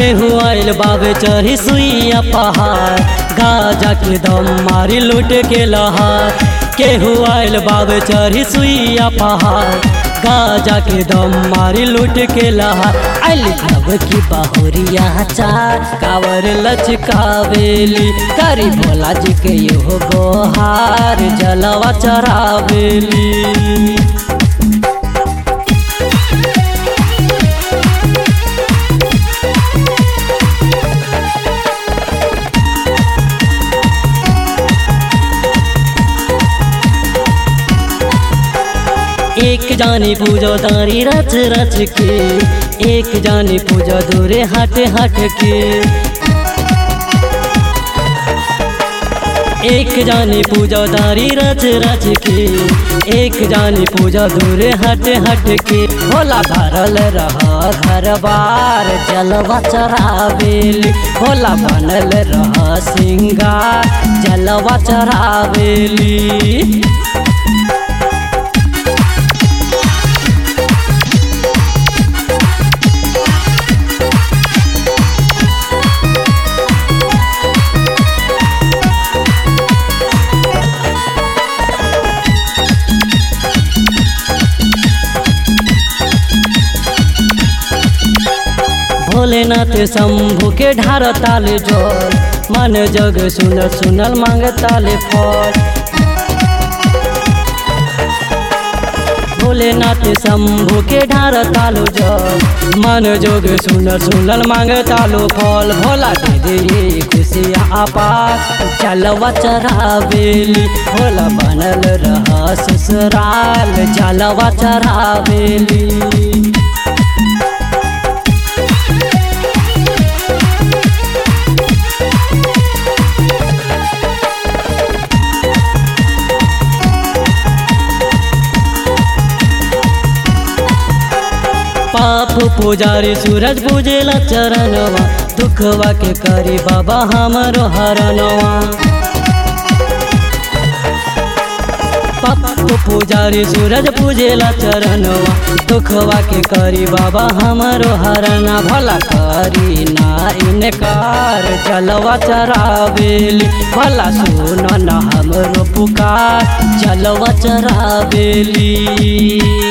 केहू आइल बाबे चढ़ी सुइया पहाड़ गाजा के दम मारी लूट के लहार केहू आइल बाबे चढ़ी सुइया पहाड़ गाजा के दम मारी लूट के लहार आइल अब की बहुरिया चार कावर लचकावेली करी भोला जी के यो गोहार जलवा चरावेली एक जानी पूजो दारी रच रच के एक जानी पूजो दूरे हट हट के एक जानी पूजो दारी रच रच के एक जानी पूजो दूरे हट हट के भोला भरल रह घर बार जलवा चरावेली भोला बनल रह सिंगार जलवा चरावेली भोलेनाथ शंभु के ढार ताले जल मन जग सुनल सुनल मांग ताले फल भोलेनाथ शंभु के ढार तालो जल मन जोग सुनल सुनल मांग तालो फल भोला दे दे खुशिया अपार चलवा चरावेली भोला बनल रह ससुराल चलवा चरावेली पाप पुजारी सूरज पूजेला चरणवा दुखवा के करी बाबा हमरो हरनवा पाप पुजारी सूरज पूजेला चरणवा दुखवा के करी बाबा हमरो हरना भला करी ना इनकार चलवा चरावेली भला सुन न हमरो पुकार चलवा चरावेली